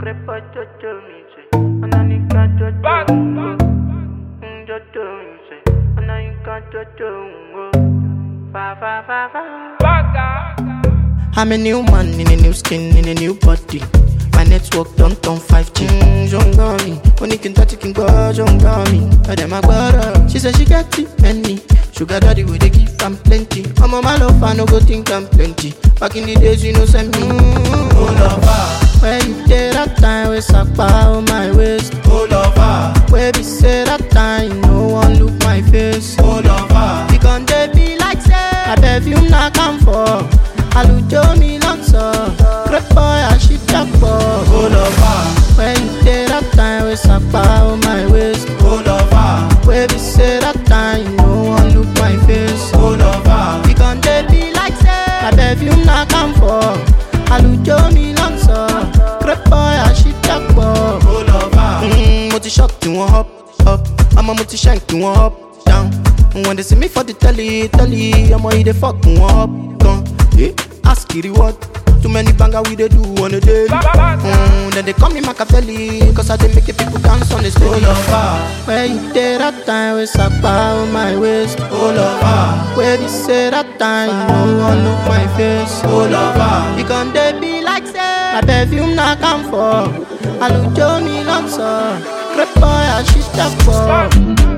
Crepa jojo mi se, ananika jojo ngo. Mm, Jojo mi se, ananika jojo ngo. Fa fa fa fa. I'm a new man in a new skin, in a new body. My network don't turn 5G. Mm, Jongami, when you can touch it, can go Jongami. I them a brother. She said she got it, many. Sugar daddy, we they give am plenty. I'm on my love, I no go think I'm plenty. Back in the days, you know, send me. Mm, oh, lover. Where you did that time, we suck on my waist. Oh, lover. Where we say that time, no one look my face. Oh, lover. We gon' dey be like say, I perfume na come for. àlùjọ mi lọ́tọ̀ crépọ̀ àṣìjàpọ̀. ó lọ fà. when you dey that time wey sapa o my waist. ó lọ fà. wey be say that time you no wan look my face. ó lọ fà. we gon dey be like say na perfume na come for. àlùjọ mi lọ́tọ̀ crépọ̀ àṣìjàpọ̀. ó lọ fà. mo ti shock tí wọ́n up up ọmọ mo ti shank tí wọ́n up down. When they see me for the telly, telly, I'm yìí dey fuck wọn up gan. Eh, ask Kiri what? Too many banger we dey do on a daily. Mm, then they call me Machiavelli, cause I dey make the people dance on the stage. Oh, lover. Where you dey that time, we sapa on my waist. Oh, lover. Where we say that time, you no one look my face. Oh, lover. You gon' dey be like say, my perfume na come for. Àlùjọ mi lọ́sọ̀, crépọ̀ àṣìṣàpọ̀.